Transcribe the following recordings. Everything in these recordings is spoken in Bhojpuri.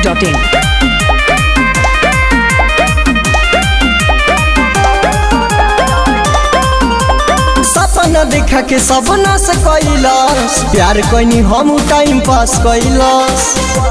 masti.in. सपना देखा के सब नाश कैलस प्यार कैनी हम टाइम पास कैलस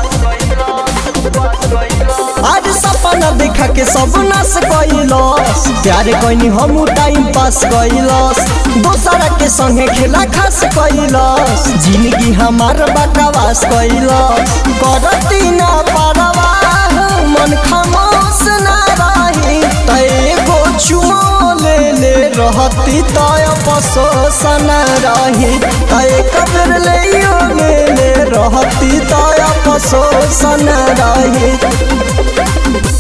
आज सपना देखा के सब नाश कैलस प्यार कैनी हम टाइम पास कैलस दोसरा के संगे खेला खास कैलस जिंदगी हमार बकवास कैलस करती ना परवाह मन खामोश ना रही तैगो चुमो ले ले रहती तय पसोसन रही तय कबर ले ले ले रहती तय पसोसन रही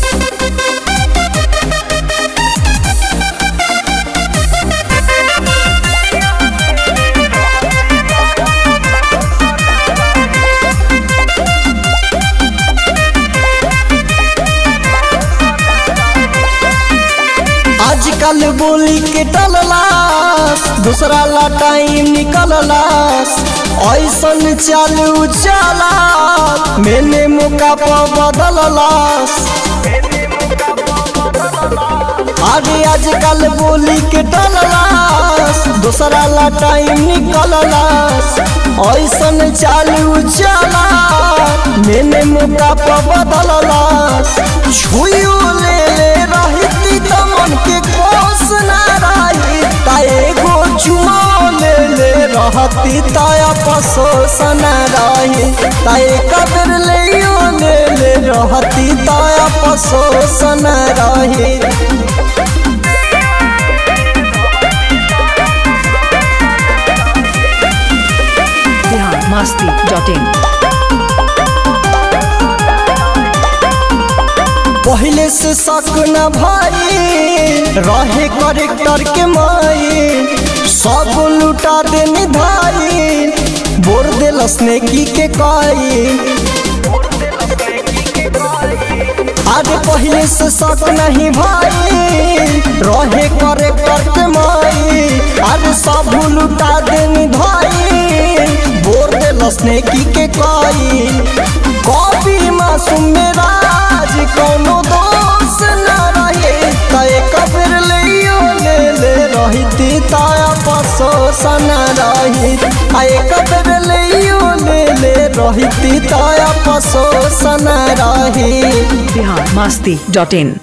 आजकल बोली के टललास दूसरा ला टाइम निकललास ऐसन चालू चला मैंने मौका पर बदललास अरे आजकल बोली के टललास दूसरा ला टाइम निकललास ऐसन चालू चला मैंने मौका पर बदललास छुइयो ले ले रहती त मन के कोस ना रही ताए गो चुमा ले ले रहती ताया पसोसन रही ताए कबर ले ले ले रहती ताया पसोसन रही Bihar masti.in. पहले से शक न भाई रहे करेक्टर के माई सब लुटा दे निधाई बोर देलस ने की के काई आज पहले से शक नहीं भाई रहे करेक्टर के माई आज सब लुटा दे निधाई बोर देलस ने की के काई कॉपी मासूम मेरा आज कोनो दोष न रहे तय कब्र लियो ले ले रहती ताया पसोसन रही आए कब्र लियो ले ले रहती ताया पसोसन रही Bihar masti.in.